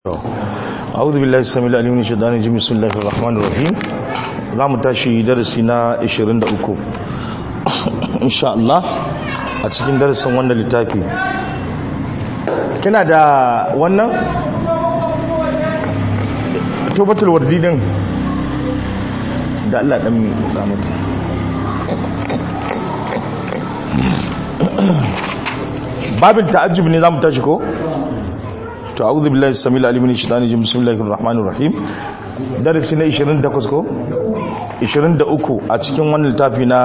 أعوذ بالله السميع العليم من الشيطان الرجيم بسم الله الرحمن الرحيم zamu tashi darasi na 23 insha Allah a cikin darasin wannan littafi kina da wannan tobatul wardi din da Allah dan mi ga mata babin ta'ajjub ne zamu tashi ko to a'udhu billahi samil alim min shaitani rajim bismillahir rahmanir rahim darasi na 28 ko 23 a cikin wannan littafi na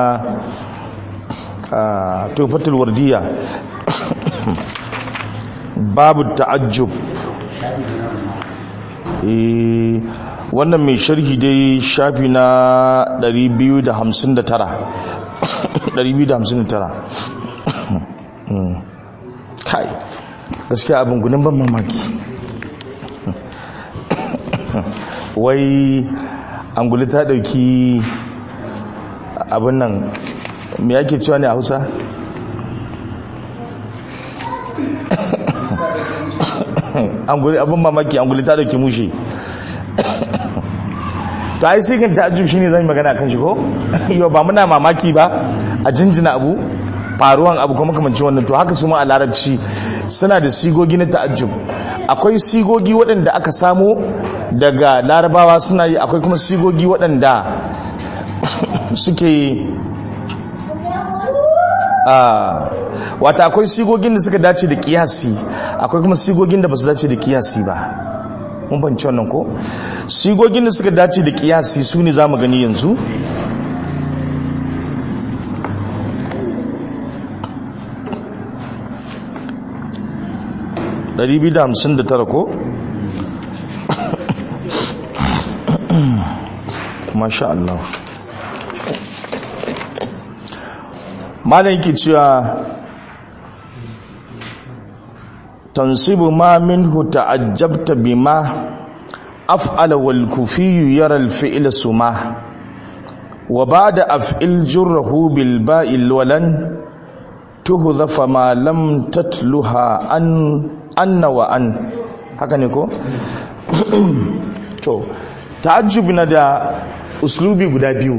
tufatul wardiya babu ta'ajjub eh wannan mai sharhi dai shafi na 259 259 kai gaskiya abin gudun ban mamaki wai anguli ta dauki abin nan me yake cewa ne a hausa abin mamaki anguli ta dauki mushe to ai sai kan ta'ajjub shine zan yi magana kan shi ko yau ba muna mamaki ba a jinjina abu faruwan abu kuma kamanci wannan to haka su ma a larabci suna da sigogi na ta'ajjub akwai sigogi waɗanda aka samo daga larabawa suna yi akwai kuma sigogi waɗanda suke wata akwai sigogin da suka dace da kiyasi akwai kuma sigogin da ba su dace da kiyasi ba mun banci wannan ko sigogin da suka dace da kiyasi su ne za mu gani yanzu Ɗari biyu da hamsin da tara ko? masha Allah malam yake cewa tansibu ma minhu ta'ajjabta bima af'ala wal kufiyyu yara al fi'la suma wa ba'da af'il jurruhu bil ba'il walan tuhdhafa ma lam tatluha an anna wa an haka ne ko to ta'ajjub na da uslubi guda biyu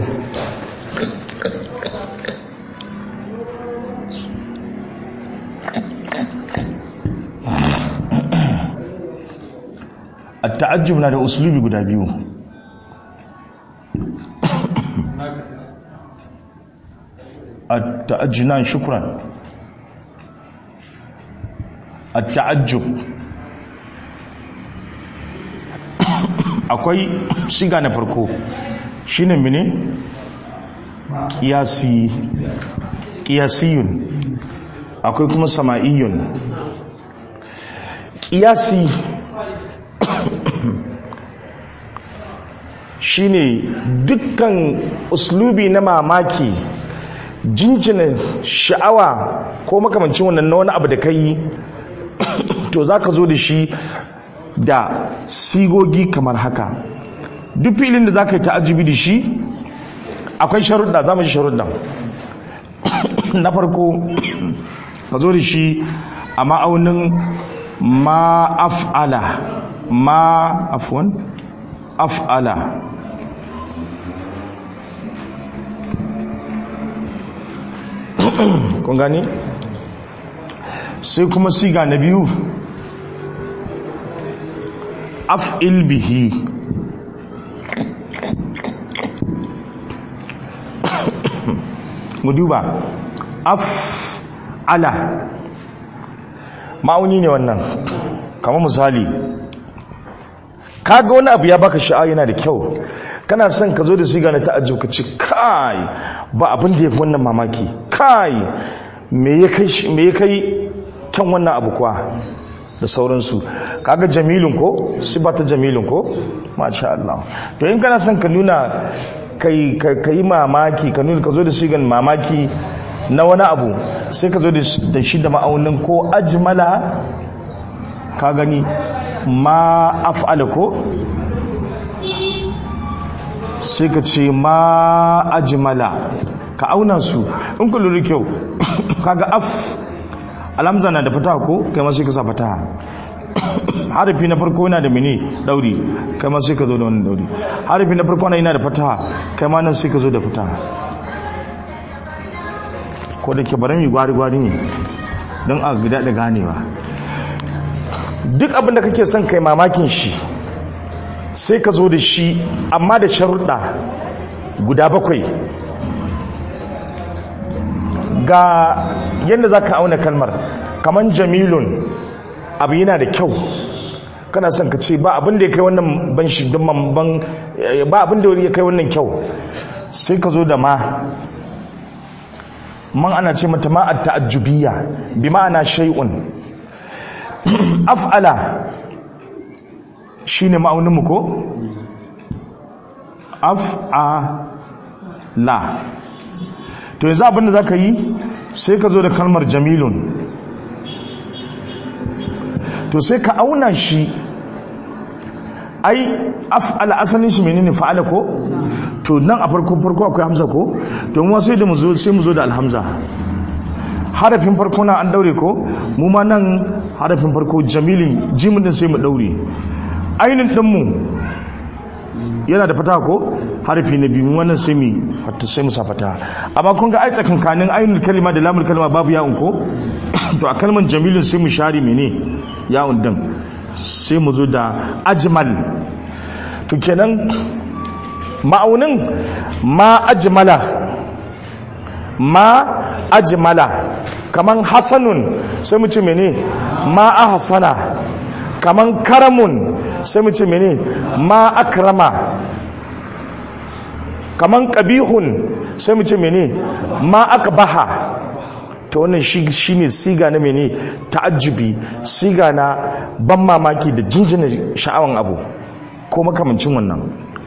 at-ta'ajjub na da uslubi guda biyu at-ta'ajjuna shukran at-ta'ajjub akwai shiga na farko shine mene kiyasi kiyasiyun akwai kuma sama'iyun kiyasi shine dukkan uslubi na mamaki jinjina sha'awa ko makamancin wannan na wani abu da ka yi to za ka zo da shi da sigogi kamar haka duk filin da za ka yi ta'ajibi da shi akwai sharuɗa za mu shi sharuɗa na farko ka zo da shi a ma'aunin ma'af'ala ma'afwan af'ala kun gani sai kuma siga na biyu af'il bihi mu duba af'ala ma'auni ne wannan kamar misali kaga wani abu ya baka sha'a yana da kyau kana son ka zo da siga na ta'ajjub ka ce kai ba abin da yafi wannan mamaki kai me ya kai me ya kai kyan wannan abu kwa da sauransu kaga jamilun ko sibata jamilun ko masha Allah to in kana son ka nuna kai kai mamaki ka nuna ka zo da sigan mamaki na wani abu sai ka zo da shi da ma'aunin ko ajmala ka gani ma af'ala ko sai ka ce ma ajmala ka auna su in ku lura kyau kaga af alamza na da fataha ko kai ma sai ka sa fataha harafi na farko yana da mene dauri kai ma sai ka zo da wannan dauri harafi na farko yana da fataha kai ma nan sai ka zo da fataha ko da ke bari mu gwari gwari ne don a gida da ganewa duk abin da kake son kai mamakin shi sai ka zo da shi amma da sharuɗa guda bakwai ga yadda za ka auna kalmar kamar jamilun abu yana da kyau kana son ka ce ba abin da ya kai wannan ban shi don ban ba abin da ya kai wannan kyau sai ka zo da ma man ana ce mata ma at ta'ajjubiyya bi ma'ana shay'un af'ala shine ma'aunin mu ko af'ala to yanzu abin da zaka yi sai ka zo da kalmar jamilun to sai ka auna shi ai af'ala asalin shi menene fa'ala ko to nan a farko farko akwai hamza ko to mu sai da mu zo sai mu zo da alhamza harafin farko na an daure ko mu ma nan harafin farko jamilin jimin din sai mu daure ainin din mu yana da fata ko harafi na biyu wannan sai mu fata sai mu sa fata amma kun ga ai tsakankanin ainul kalima da lamul kalima babu ya'un ko to a kalman jamilin sai mu share mene ya'un din sai mu zo da ajmal to kenan ma'aunin ma ajmala ma ajmala kaman hasanun sai mu ce mene ma ahsana kaman karamun sai mu ce mene ma akrama kaman qabihun sai mu ce mene ma akbaha to wannan shi ne siga na mene ta'ajjubi siga na ban mamaki da jinjina sha'awan abu ko makamancin wannan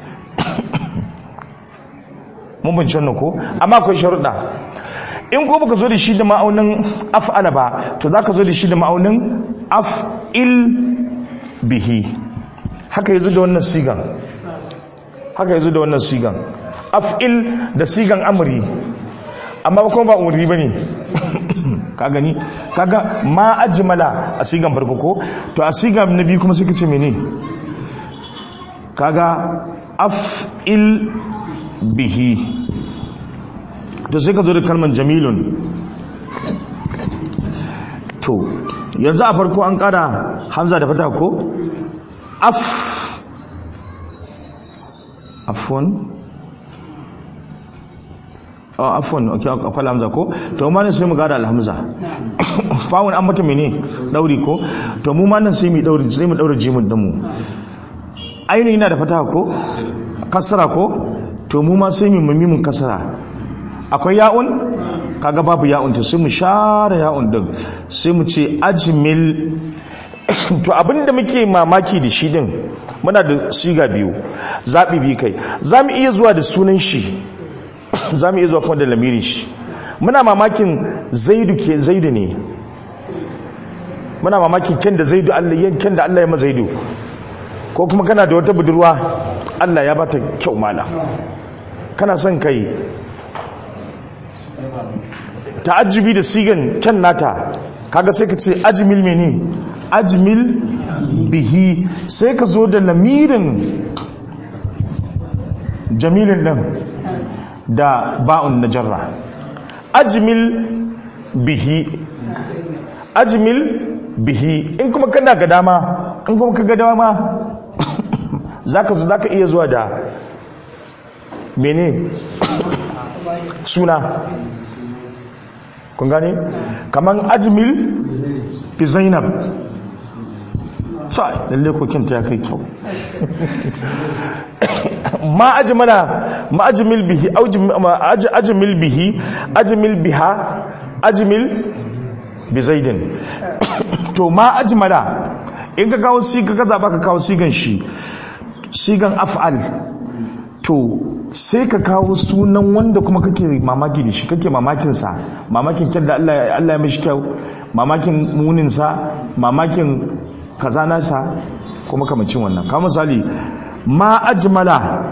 mun bince wannan ko amma akwai sharuɗa in ko baka zo da shi da ma'aunin af'ala ba to zaka zo da shi da ma'aunin af'il bihi haka yazo da wannan sigan haka yazo da wannan sigan af'il da sigan amri amma kuma ba umri bane ka gani kaga ma ajmala a sigan farko ko to a sigan na biyu kuma suka ce mene kaga af'il bihi to sai ka zo da kalmar jamilun to yanzu a farko an kara hamza da fata ko af afon oh afon ok akwai hamza ko to ma ne sai mu gada alhamza fawon an mata mene dauri ko to mu ma nan sai mu dauri sai mu daura jimin dinmu ainihin yana da fata ko kasara ko to mu ma sai mu mimin kasara akwai ya'un kaga babu ya'un to sai mu share ya'un din sai mu ce ajmil to abinda muke mamaki da shi din muna da siga biyu zabi bi kai zamu iya zuwa da sunan shi zamu iya zuwa kuma da lamirin shi muna mamakin zaidu ke zaidu ne muna mamakin ken da zaidu Allah yanken da Allah ya ma zaidu ko kuma kana da wata budurwa Allah ya bata kyau mala kana son kai ta'ajjubi da sigan kyan nata kaga sai ka ce ajmil meni ajmil bihi sai ka zo da lamirin jamilin nan da ba'un na jarra ajmil bihi ajmil bihi in kuma kana ga dama in kuma ka ga dama zaka zo zaka iya zuwa da mene suna kun gane kaman ajmil bi zainab sai lalle kokin ta ya kai kyau ma ajmala ma ajmil bihi ajmil bihi ajmil biha ajmil bi zaidin to ma ajmala in ka kawo siga ka zaba ka kawo sigan shi sigan af'al to sai ka kawo sunan wanda kuma kake mamaki da shi kake mamakin sa mamakin kyan da Allah Allah ya mishi kyau mamakin munin sa mamakin kaza nasa kuma kamancin wannan ka misali ma ajmala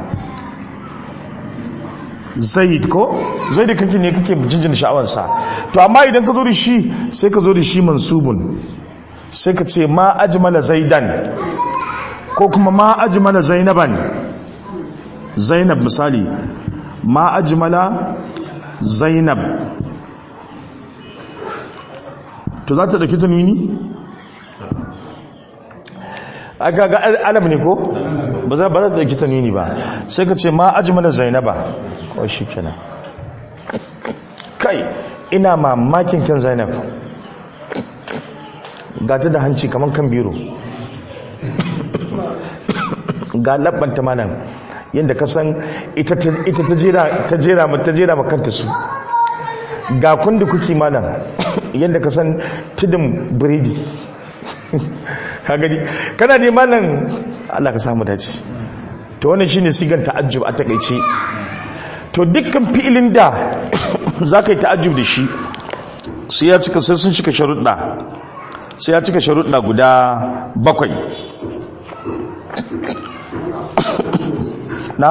zaid ko zaid kake ne kake jinjin sha'awar sa to amma idan ka zo da shi sai ka zo da shi mansubun sai ka ce ma ajmala zaidan ko kuma ma ajmala zainaban zainab misali ma ajmala zainab to za ta dauki tanwini aka ga alam ne ko ba za ba za ta dauki tanwini ba sai ka ce ma ajmala zainaba ko shi kenan kai ina mamakin kyan zainab ga ta da hanci kamar kan biro ga labbanta malam yadda ka san ita ta jera ta jera makanta su ga kundi kuki malam yadda ka san tudun biredi ka gani kana ne malam Allah ka samu dace to wannan shine sigan ta'ajjub a takeice to dukkan fi'ilin da zaka yi ta'ajjub da shi sai ya cika sai sun cika sharuɗa sai ya cika sharuɗa guda bakwai na?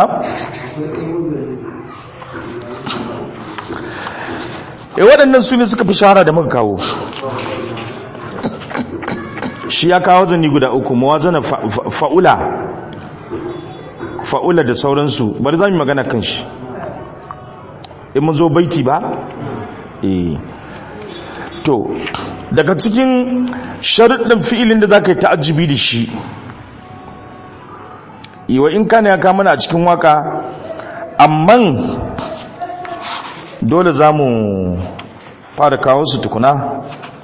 e waɗannan su ne suka fi shahara da muka kawo shi ya kawo zani guda uku mawazana fa'ula fa'ula da sauransu bari za mu magana kan shi in mun zo baiti ba? eh to daga cikin sharuɗin fi'ilin da za ka yi ta'ajjibi da shi iwa in kana ya kama a cikin waka amman dole za mu fara kawo su tukuna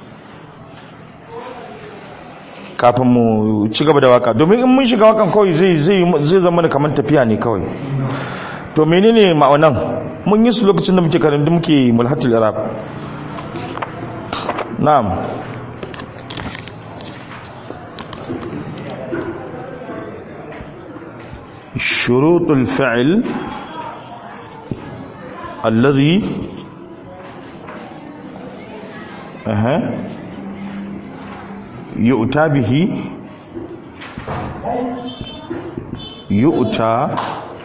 kafin mu ci gaba da waka domin in mun shiga wakan kawai zai zama da kamar tafiya ne kawai to menene ma'aunan mun yi su lokacin da muke karin da muke mulhatul arab na'am شروط الفعل الذي أها يؤتى به يؤتى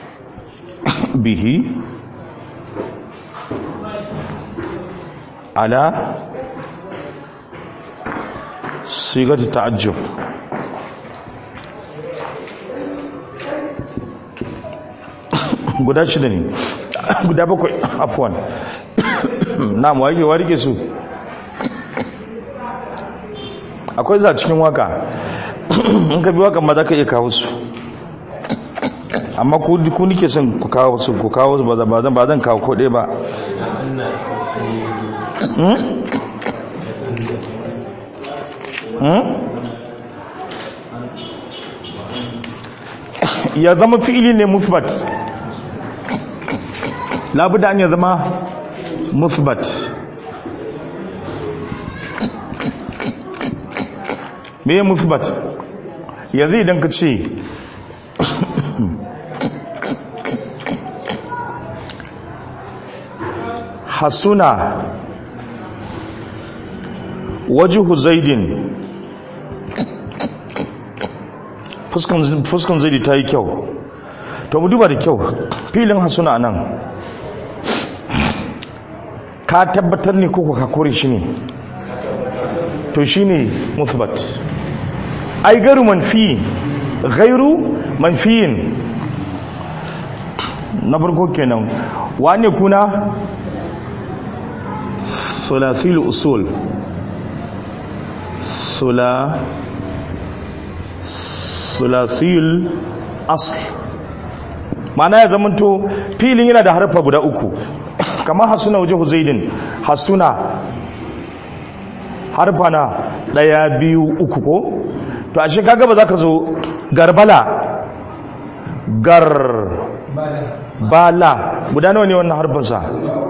به على صيغة التعجب guda shida ne guda bakwai afuwan na wage warike su akwai za cikin waka in ka bi waka ma za ka iya kawo su amma ku nike son ku kawo su ku kawo su ba zan kawo ko ɗaya ba ya zama fi'ili ne musbat labuda an ya zama musbat me ya musbat yanzu idan ka ce hasuna wajihu zaidin fuskan zaidi ta yi kyau to mu duba da kyau filin hasuna nan ka tabbatar ne ko ka kore shi ne to shi ne musbat ai gairu manfi gairu manfiyin na farko kenan wane kuna sulasil usul sula sulasil asl ma'ana ya zamanto filin yana da harfa guda uku kamar hasuna waje huzaidin hasuna harfa na ɗaya biyu uku ko to ashe kaga ba za ka zo garbala gar bala guda nawa ne wannan harfinsa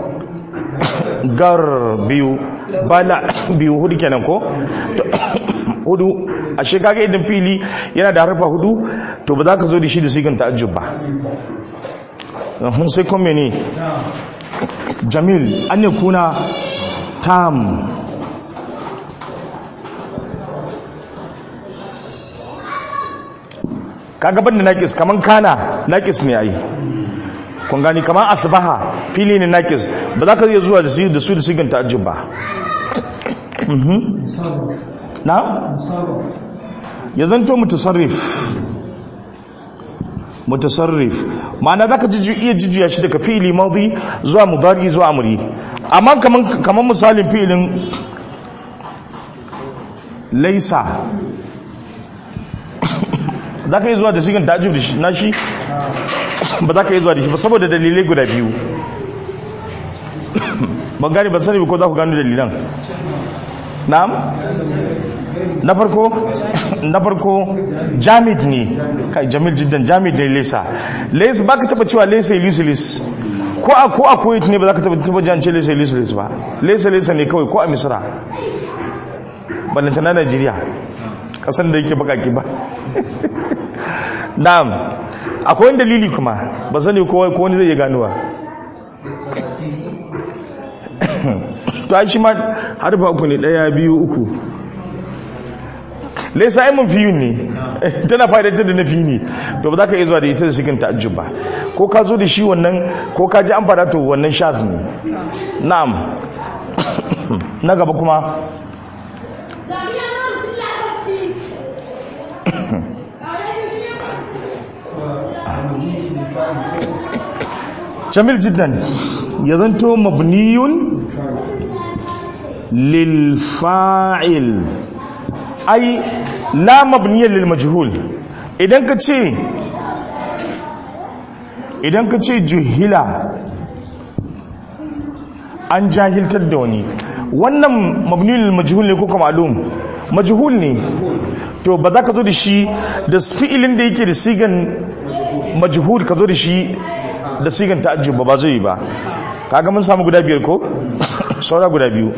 gar biyu bala biyu hudu kenan ko hudu ashe kaga idan fili yana da harfa hudu to ba za ka zo da shi da sigan ta'ajjub ba hun sai kome ne jamil an yi kuna tam kaga banda nakis kaman kana nakis ne ai kun gani kaman asbaha fili ne nakis ba za ka iya zuwa da su da su da sigan ta'ajjub ba na ya zanto mutasarrif mutasarrif ma'ana zaka ji iya jujjuya shi daga fi'ili madi zuwa mudari zuwa amri amma kaman kaman misalin fi'ilin laisa zaka yi zuwa da shigan ta'ajjub da shi na shi ba za ka yi zuwa da shi ba saboda dalilai guda biyu ban gani ba sani ko za ku gano dalilan na'am na farko na farko jamid ne kai jamil jiddan jamid da lesa lesa ba ka taba cewa lesa ilisulis ko a ko a kuwait ne ba za ka taba taba jance lesa ilisulis ba lesa lesa ne kawai ko a misra ballantana najeriya kasan da yake bakaki ba na'am akwai wani dalili kuma ba sani ko wani zai iya ganuwa to ai shi ma harfa uku ne daya biyu uku laisa ai mafiyun ne tana fa'idantar da nafi ne to ba za ka iya zuwa da ita da cikin ta'ajjub ba ko ka zo da shi wannan ko ka ji an fada to wannan shaf ne na'am na gaba kuma jamil jiddan ya zanto mabniyun lil fa'il ai la mabniyan lil majhul idan ka ce idan ka ce juhila an jahiltar da wani wannan mabniyun lil majhul ne ko kuma ma'lum majhul ne to ba za ka zo da shi da fi'ilin da yake da sigan majhul ka zo da shi da sigan ta'ajjub ba ba zai yi ba kaga mun samu guda biyar ko saura guda biyu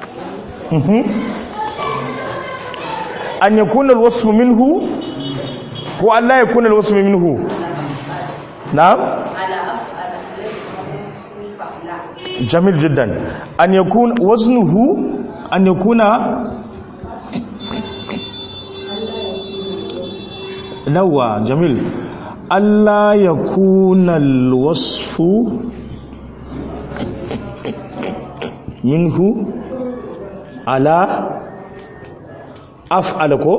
an yakuna alwasfu minhu ko Allah yakuna alwasfu minhu na'am jamil jiddan an yakun waznuhu an yakuna nawa jamil Allah yakuna alwasfu minhu ala af'ala ko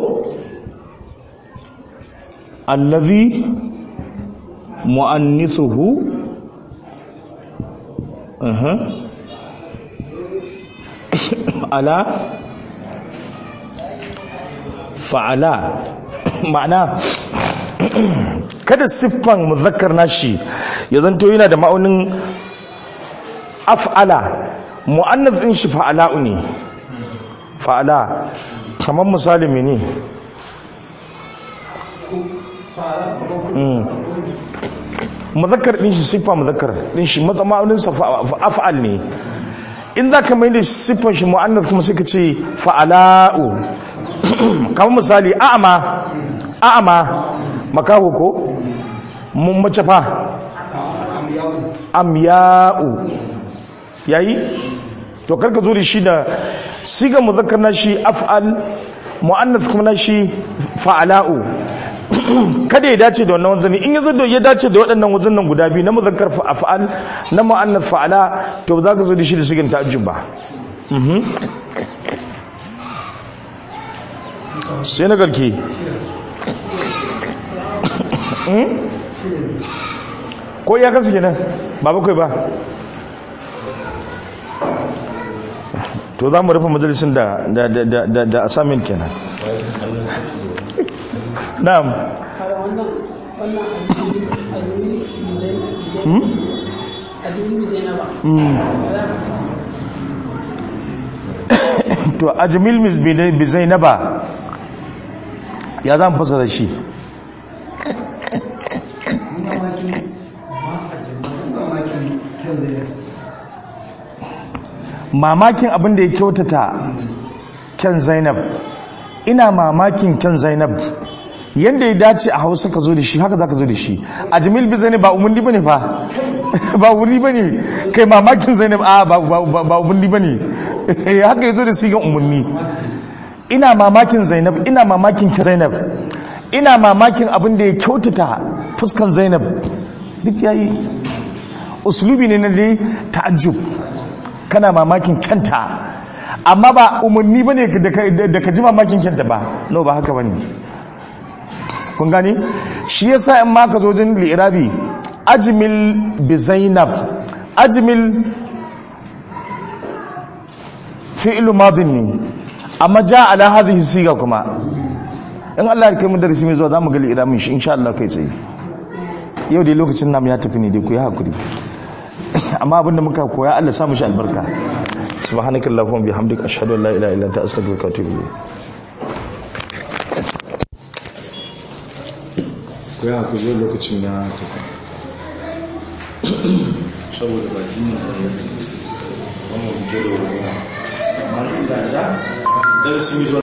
allazi mu'annisuhu aha ala fa'ala ma'ana kada siffan muzakkar nashi ya zanto yana da ma'aunin af'ala mu'annas din shi fa'ala'u ne fa'ala kamar misali mene muzakkar din shi siffa muzakkar din shi matsamaninsa af'al ne in za ka mai da siffan shi mu'annas kuma sai ka ce fa'ala'u kamar misali a'ama a'ama makaho ko mun mace fa amya'u yayi to karka zo da shi da siga muzakkar na shi af'al mu'annas kuma na shi fa'ala'u kada ya dace da wannan wazani in yazo da ya dace da waɗannan wazanan guda biyu na muzakkar af'al na mu'annas fa'ala to ba za ka zo da shi da sigin ta'ajjub ba sai na garke ko ya kasu kenan ba bakwai ba to za mu rufe majalisun da da da da da assignment kenan na'am to ajmil bi zainaba ya zan fasara shi mamakin abin da ya kyautata kyan zainab ina mamakin kyan zainab yadda ya dace a hausa ka zo da shi haka za ka zo da shi a jamil bi zainab ba umarni ba ne fa ba wuri ba ne kai mamakin zainab a ba umarni ba ne haka ya zo da sigan umarni ina mamakin zainab ina mamakin kyan zainab ina mamakin abin da ya kyautata fuskan zainab duk ya yi usulubi ne na dai ta'ajjub kana mamakin kanta amma ba umarni bane da ka ji mamakin kyanta ba no ba haka bane kun gani shi yasa in ma ka zo jin li'irabi ajmil bi zainab ajmil fi'lu madin ne amma ja ala hadhihi siga kuma in Allah ya kai mu darasi mai zuwa zamu ga li'irabin shi insha Allah kai tsaye yau dai lokacin namu ya tafi ne dai ku yi hakuri amma abinda muka koya Allah samu shi albarka subhanakallahumma bihamdika ashhadu an la ilaha illa anta astaghfiruka wa atubu ilayk ku yi hakuri lokacin na tafi saboda baki ne wannan hujjar da wani amma ita da darasi mai zuwa